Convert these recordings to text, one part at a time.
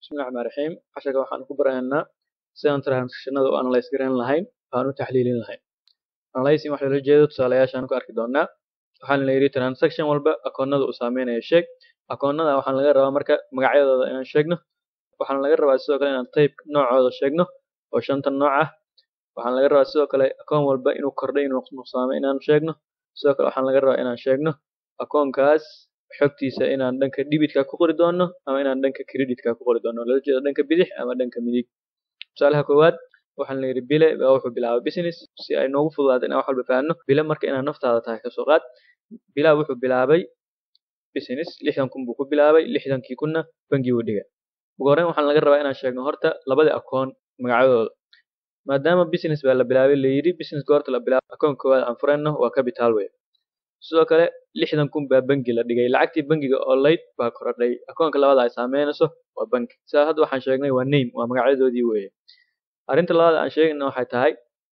bismillahi raxmaan raxiim casharka waxaan ku baraynaa sidaan transactionada u analyze garan lahayn aan u taxliilin lahayn analyzing waxa loola jeedo tusaalayaashaan ku arki doonaa waxaan la yidhi transaction walba akoonnada uu saameynayo sheeg akoonnada waxaan laga rabaa marka magacyadooda inaan sheegno waxaan laga rabaa sidoo kale inaan type noocooda sheegno oo shanta nooc ah waxaan laga rabaa sidoo kale akoon walba inuu kordhay inuu nuqsaamay inaan sheegno sidoo kale waxaan laga rabaa inaan sheegno akoonkaas xogtiisa inaan dhanka debitka ku qori doono ama inaan dhanka creditka ku qori doono loola jeedo dhanka bidix ama dhanka midig tusaalaha koowaad waxaan la yidhi bile baa wuxuu bilaabay business si ay noogu fududaato inaan wax walba fahanno bile marka inaan naftaada tahay kasoo qaad bilaa wuxuu bilaabay business lixdan kun buu ku bilaabay lixdankii kunna bangiguu dhigay ugu horreyn waxaan laga rabaa inaan sheegno horta labadii akoon magacyadooda maadaama business baa la bilaabay la yidhi business goorta la bilaabay akoon koowaad aan furayno waa capital way sidoo kale lixdan kun baa bangi la dhigay lacagtii bangiga oo layd baa korodhay akoonka labada ay saameynayso waa bangi sidaa hadda waxaan sheegnay waa name waa magacyadoodii weeye arrinta labaad aan sheegayna waxay tahay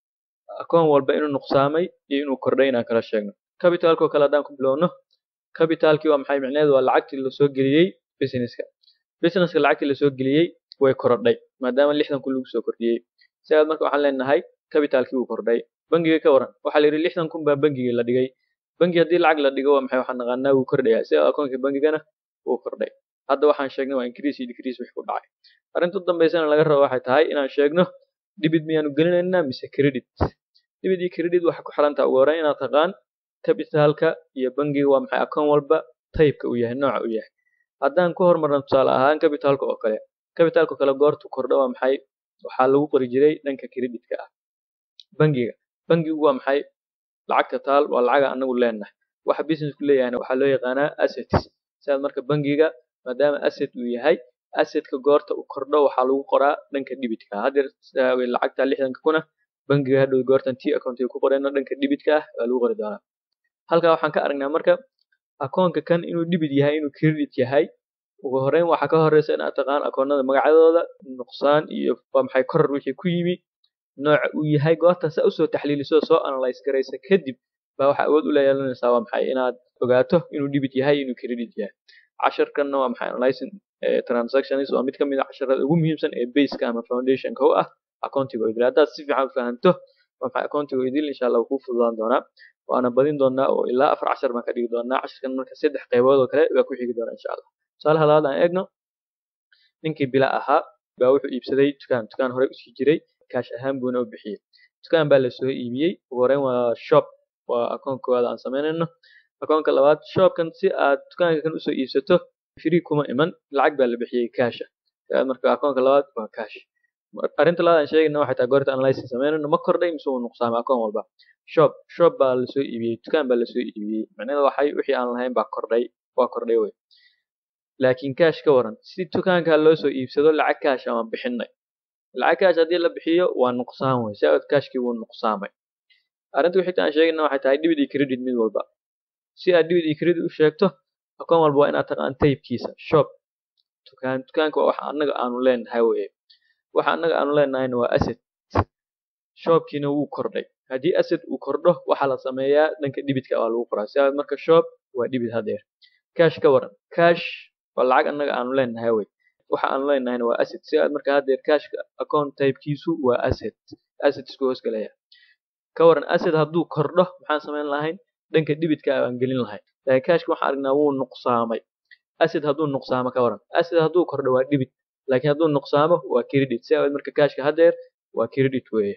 akoon walba inuu nuqsaamay iyo inuu kordhay inaan kala sheegno capitalkoo kale haddaan ku bilowno capitalkii waa maxay micneheedu waa lacagtii lasoo geliyey businesska businesska lacagtii lasoo geliyey way korodhay maadaama lixdan kun lagu soo kordhiyey sidaas marka waxaan leenahay capitalkii wuu kordhay bangiga ka waran waxaa la yidhi lixdan kun baa bangigii la dhigay bangi haddii lacag la dhigo waa maxay waxaan naqaanaa wuu kordhayaa sida akoonkii bangigana wuu kordhay hadda waxaan sheegnay waa increase iyo decrease wix ku dhacay arrinta u dambaysana laga rabo waxay tahay inaan sheegno debit miyaanu gelinaynaa mise credit debit iyo credit waxay ku xirantaha ugu horreyn inaad taqaan capitalka iyo bangiga waa maxay akoon walba taybka uu yahay nooca uu yahay haddaan ku hormarno tusaale ahaan capitalka oo kale capitalka kale goortu kordho waa maxay waxaa lagu qori jiray dhanka creditka ah bangiga bangigu waa maxay lacagta taal waa lacaga anagu leenahay waxa businessku leeyahayna waxaa loo yaqaanaa assets sidaas marka bangiga maadaama asset uu yahay assetka goorta uu kordho waxaa lagu qoraa dhanka debitka haddeer lacagta lixdanka kuna bangiga hadhow goortan t accountiga ku qorayno dhanka debitka ah waa lagu qori doonaa halkaa waxaan ka aragnaa marka akoonka kan inuu debit yahay inuu credit yahay ugu horreyn waxaa ka horeysa inaad taqaan akoonnada magacyadooda nuqsaan iyo waa maxay koror wixii ku yimi nooca uu yahay goorta saa usoo taxliiliso soo analyze garaysa kadib baa waxaa awood u leeyeelanaysaa waa maxay inaad ogaato inuu debit yahay inuu credit yahay casharkanna waa maxay analyzing transactions waa mid ka mid a casharada ugu muhiimsan ee baseka ama foundationka u ah accountiga idil haddaad si fiican fahanto waa maxay accountiga idil insha allah kuu fududaan doonaa waana badin doonaa oo ilaa afar cashar baan ka dhigi doonaa casharkan marka saddex qaybood oo kale baa ku xigi doonaa insha allah tusaalaha labaad aan eegno ninkii bila ahaa baa wuxuu iibsaday dukaan dukaan hore usii jiray kaash ahaan buuna u bixiyey dukaan baa lasoo iibiyey ugu horreyn waa shop waa akoon koowaad aan samaynayno akoonka labaad shopkan si aad dukaanka kan usoo iibsato free kuma iman lacag baa la bixiyey kaasha marka akoonka labaad waa kaash arrinta labaad aan sheegayna waxay tahay goorta analysis samaynayno ma kordhay mise uu nuqsaamay akoon walba shop shop baa lasoo iibiyey dukaan baa lasoo iibiyey macnaheeda waxay wixii aan lahayn baa kordhay waa kordhay wey laakiin kaash ka waran si dukaanka loo soo iibsado lacag kaash ama bixinay lacag kaash haddii la bixiyo waa nuqsaan wey si aad kaashkii wuu nuqsaamay arrinta wixii aan sheegayna waxay tahay debit iyo credit mid walba si aad debit iyo credit u sheegto akoon walba waa inaad taqaan taybkiisa shop dukaan dukaanka waa waxa annaga aanu leenahay weye waxa annaga aanu leenahayna waa asset shopkiina wuu kordhay haddii asset uu kordho waxaa la sameeyaa dhanka debitka waa lagu qoraa si aad marka shop waa debit hadeer cash ka waran cash waa lacag annaga aanu leenahay wey waxa aanu leenahayna waa asset si aad marka hadeer cashka account typekiisu waa asset asset isku hoos galaya ka waran asset hadduu kordho maxaan samayn lahayn dhanka debitka aan gelin lahayn laakiin cashka waxaan aragnaa wuu nuqsaamay asset hadduu nuqsaamo ka waran asset hadduu kordho waa debit laakiin hadduu nuqsaamo waa credit si aad marka cashka hadeer waa credit weeye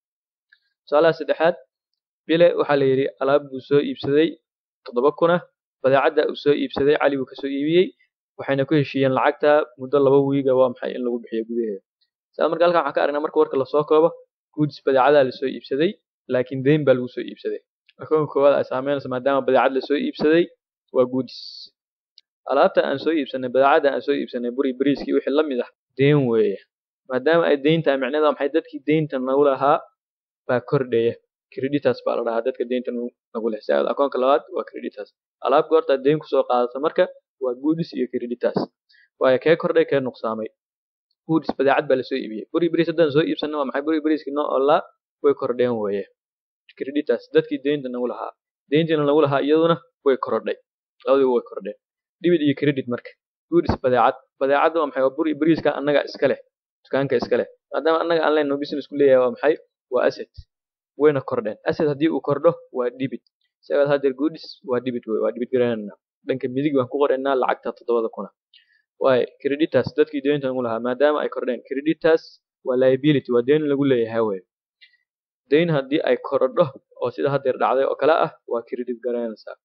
tusaalaha saddexaad bile waxaa la yidhi alaab buu soo iibsaday toddoba kuna badeecadda uu soo iibsaday cali buu kasoo iibiyey waxayna ku heshiiyeen lacagta muddo laba wiiga waa maxay in lagu bixiyo gudaheeda sidaa marka halkan waxaan ka aragnaa marka warka lasoo koobo goods badeecadaa lasoo iibsaday laakiin deyn baa lagu soo iibsaday akoonka koowaad ay saameynayso maadaama badeecad lasoo iibsaday waa goods alaabta aan soo iibsanay badeecadda aan soo iibsanay buri bariiskii wixii la mid ah deyn weeye maadaama ay deyn tahay micnaheeda maxay dadkii deynta nagu lahaa baa kordhaya creditas baa la dhahaa dadka deynta nagu leh si aad akoonka labaad waa creditas alaab goortaad deyn kusoo qaadato marka waa goodis iyo creditas waayo kee kordhay kee nuqsaamay goodis badeecad baa lasoo iibiyey buri bariis haddaan soo iibsanay waa maxay buri bariiskii noo olaa way kordheen weeye creditas dadkii deynta nagu lahaa deyntiina nagu lahaa iyaduna way korodhay labadiiba way kordheen debit iyo credit marka goodis badeecad badeecadda waa maxay waa bur iyo bariiska annaga iska leh dukaanka iska leh maadaama annaga aan leenno business ku leeyahay waa maxay waa asset wayna kordheen asset haddii uu kordho waa debit isagaa hadeer goodies waa debit wey waa debit garanayna dhanka midig baan ku qoraynaa lacagta toddobada kuna waayo creditas dadkii deynta nagu lahaa maadaama ay kordheen creditas waa liability waa deyn lagu leeyahay wey deyn haddii ay korodho oo sida hadeer dhacday oo kale ah waa credit garanaysaa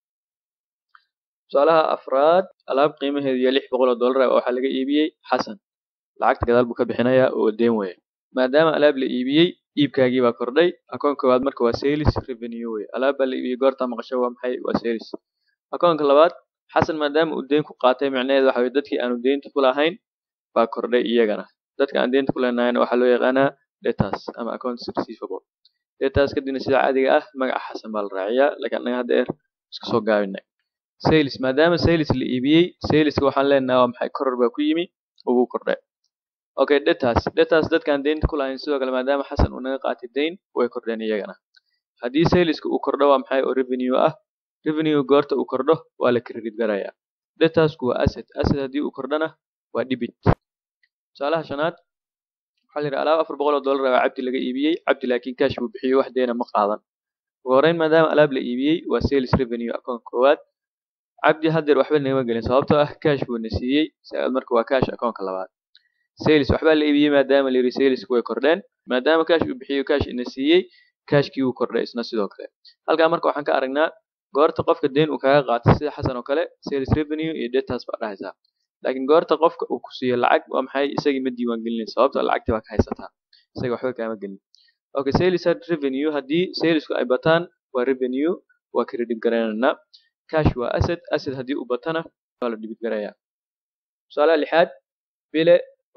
tusaalaha afraad alaab qiimaheedu iyo lix boqol oo dollar ah waxaa laga iibiyey xasan lacagta gadaal buu ka bixinayaa oo deyn weeye maadaama alaab la iibiyey iibkaagii baa kordhay akoon koowaad marka waa sales revenue wey alaab baa la iibiyey goorta maqasho waa maxay waa sales akoonka labaad xasan maadaama uu deyn ku qaatay micnaheedu waxa weye dadkii aanu deynta ku lahayn baa kordhay iyagana dadka aan deynta ku leenahayna waxaa loo yaqaanaa debtors ama accounts receivable debtors kadibna sida caadiga ah magaca xasan baa la raaciyaa laakiin annaga hadda eer iska soo gaabinay sales maadaama sales la iibiyey saleska waxaan leenahay waa maxay koror baa ku yimi ugu kordhay okay debtors debtors dadkaan deynta ku lahayn sidoo kale maadaama xasan uu naga qaatay deyn way kordheen iyagana haddii saleska uu kordho waa maxay oo revenue ah revenue goorta uu kordho waa la credit garayaa debtorsku waa asset asset haddii uu kordhana waa debit tusaalaha shanaad waxaa la yidhi alaab afar boqol oo dollar baa cabdi laga iibiyey cabdi laakiin cash buu bixiyey wax deena ma qaadan ugu horreyn maadaama alaab la iibiyey waa sales revenue account koowaad cabdi haddeer waxba nagama gelin sababtoo ah cash buu na siiyey sagaal marka waa cash akoonka labaad sales waxbaa la iibiyey maadaama la yidhi salesku way kordheen maadaama cash uu bixiyo cash ina siiyey cashkii wuu kordhay isna sidoo kale halkaa marka waxaan ka aragnaa goorta qofka deyn uu kaga qaato sida xasan oo kale sales revenue iyo debtors baa dhahaysaa laakiin goorta qofka uu ku siiyo lacag waa maxay isagii ma diiwaan gelinaysa sababtoo lacagtii baa ka haysataa isaga waxba kaama gelin okay sales revenue haddii salesku ay bataan waa revenue waa credit garanaynaa cash waa asset asset haddii uu batana waa la debit garayaa tusaalaha lixaad bile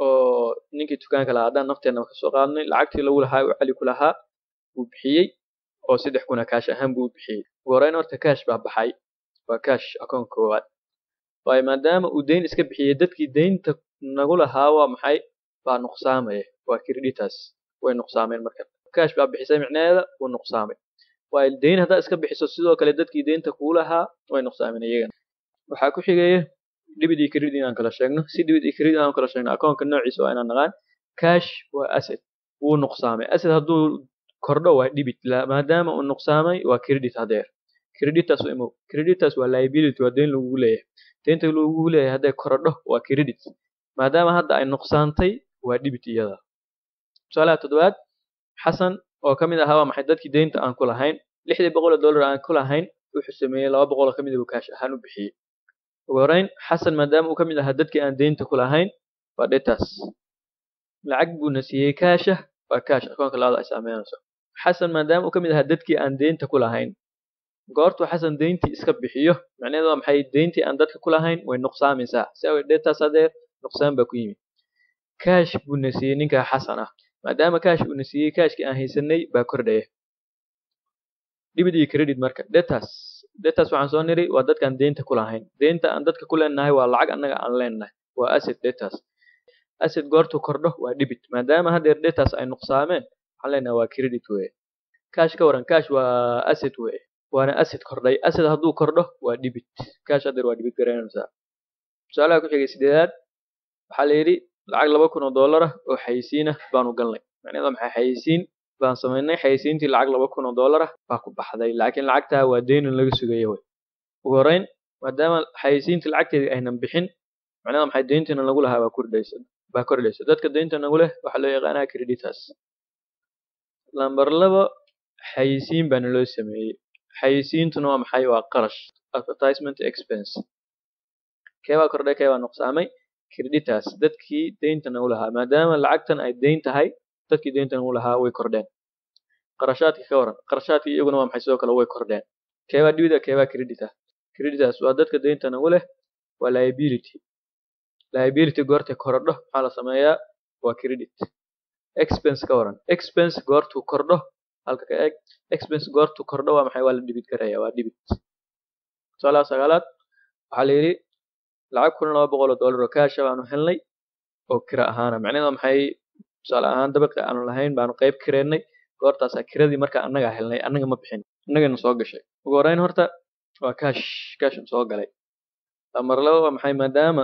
oo ninkii dukaanka lahaa haddaan nafteena ka soo qaadnay lacagtii lagu lahaa uu cali ku lahaa uu bixiyey oo saddex kuna cash ahaan buu u bixiyey ugu horreyn horta cash baa baxay waa cash akoon koowaad waayo maadaama uu deyn iska bixiyey dadkii deynta nagu lahaa waa maxay baa nuqsaamaya waa creditors way nuqsaameen marka cash baa bixisay micnaheeda wuu nuqsaamay waayo deyn haddaa iska bixiso sidoo kale dadkii deynta kuu lahaa way nuqsaameen iyagana waxaa ku xigaya debit iyo credit inaan kala sheegno si debit iyo credit aan kala sheegno akoonka noociisa waa inaan naqaan cash waa asset wuu nuqsaamay asset hadduu kordho waa debit maadaama uu nuqsaamay waa credit hadeer creditors imo creditors waa liability waa deyn lagugu leeyahay deynta lagugu leeyahay hadday korodho waa credit maadaama hadda ay nuqsaantay waa debit iyada tusaalaha toddobaad xasan oo ka mid ahaa waa maxay dadkii deynta aan ku lahayn lixdii boqol oo dollar aan ku lahayn wuxuu sameeyey laba boqol oo ka mid ah kaash ahaan u bixiyey ugu horreyn xasan maadaama uu ka mid ahaa dadkii aan deynta ku lahayn waa debtors lacag buuna siiyey kaasha waa kaash akoonka labada ay saameynayso xasan maadaama uu ka mid ahaa dadkii aan deynta ku lahayn goortuu xasan deyntii iska bixiyo macnaheedu waa maxay deyntii aan dadka ku lahayn way nuqsaamaysaa si away debtors hadeer nuqsaan baa ku yimid kaash buuna siiyey ninkaa xasan ah maadaama kaash uuna siiyey kaashkii aan haysanay baa kordhaya debit iyo credit marka debtors debtors waxaan soo niri waa dadkaan deynta ku lahayn deynta aan dadka ku leenahay waa lacag annaga aan leenahay waa asset debtors asset goortuu kordho waa debit maadaama hadeer debtors ay nuqsaameen waxaan leenahay waa credit weye cash ka waran cash waa asset weye waana asset kordhay asset hadduu kordho waa debit cash hadeer waa debit garanaysaa tusaalaha ku xigay sideedaad waxaa la yidhi lacag laba kun oo dollar ah oo xayisiinah baanu galnay macnaheedu maxay xayisiin baan samaynay xayisiintii lacag laba kun oo dollar ah baa ku baxday laakiin lacagtaa waa deynin laga sugaya wey ugu horreyn maadaama xayisiintii lacagteedii aynan bixin macnaheedu maxay deyntiina lagu lahaa baa kordhaysa baa kordhaysa dadka deynta nagu leh waxaa loo yaqaanaa creditors lambar laba xayisiin baana loo sameeyey xayisiintuna waa maxay waa qarash advertisement expense keebaa kordhay keebaa nuqsaamay creditors dadkii deynta nagu lahaa maadaama lacagtan ay deyn tahay dadkii deynta nagu lahaa way kordheen qarashaadkii ka waran qarashaadkii iyaguna waa maxay sidoo kale way kordheen keebaa dibida keebaa credit ah creditors waa dadka deynta nagu leh waa liability liability goortay korodho maxaa la sameeyaa waa credit expense ka waran expense goortuu kordho halka ka eeg expense goortuu kordho waa maxay waa la dibid garaya waa dibid tusaalaha sagaalaad waxaa la yidhi lacag kun laba boqol oo dollar oo kaasha baanu helnay oo kira ahaana macnaheedu waa maxay tusaale ahaan dabaqi aanu lahayn baanu qayb kireennay goortaasaa kiradii marka annagaa helnay annaga ma bixin annagana soo gashay ugu horreyn horta waa kaash kaashan soo galay lamar laba waa maxay maadaama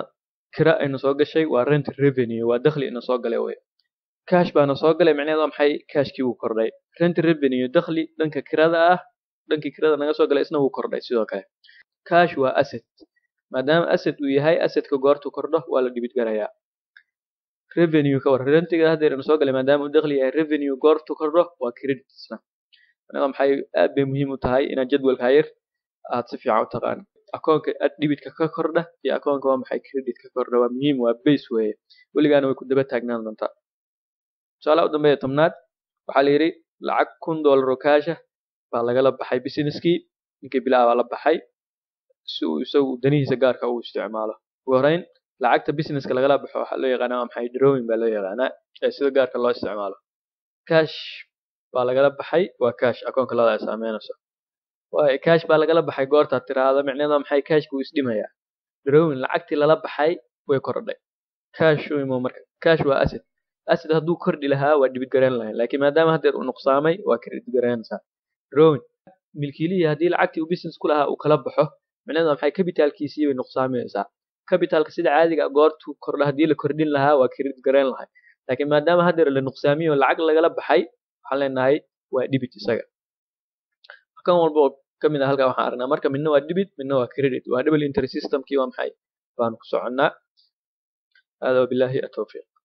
kira ayna soo gashay waa rent revenue waa dakhli ina soo galay wey cash baana soo galay macnaheedu waa maxay cashkii wuu kordhay rent revenue dakhli dhanka kirada ah dhankii kirada naga soo galay isna wuu kordhay sidoo kale cash waa asset maadaama asset uu yahay assetka goortu kordho waa la dhibid garayaa revenue ka war rentiga haddeer ina soo galay maadaama uu dakhli yahay revenue goortu kordho waa credit isna macnaheedu maxay aad bay muhiim u tahay inaad jadwalka hayr aad si fiican u taqaan akoonka dhibitka ka kordha iyo akoonka waa maxay credit ka kordha waa muhiim waa base weeye weligaana way ku daba taagnaan doontaa tusaalaha u dambeeya tobnaad waxaa la yidhi lacag kun dollar oo kaasha baa lagala baxay businesskii ninkii bilaa baa la baxay si uu isagu danihiisa gaarka u isticmaalo ugu horeyn lacagta businesska lagala baxo waxaa loo yaqaanaa waa maxay drawing baa loo yaqaanaa ee sida gaarka loo isticmaalo cash baa lagala baxay waa cash akoonka labada ay saameynayso waayo cash baa lagala baxay goortaad tiraahdo micnaheeda maxay cashku uu isdhimayaa drawing lacagtii lala baxay way kordhay cash u imo marka cash waa asset asset hadduu kordhi lahaa waa dhibid garayn lahayn laakiin maadaama haddeer uu nuqsaamay waa credit garaynaysaa drawing milkiilihii haddii lacagtii uu business ku lahaa uu kala baxo micnaheeda maxay capitalkiisii bay nuqsaamaysaa capitalka sida caadiga goortu kordha haddii la kordhin lahaa waa credit garayn lahay laakiin maadaama haddeer la nuqsaamiyo lacag lagala baxay waxaan leenahay waa dhibit isaga kan walba oo kamid ah halkaa waxaan aragnaa marka midna waa debit midna waa credit waa double interest systemkii waa maxay baanu ku soconnaa hada wabillahi atawfiiq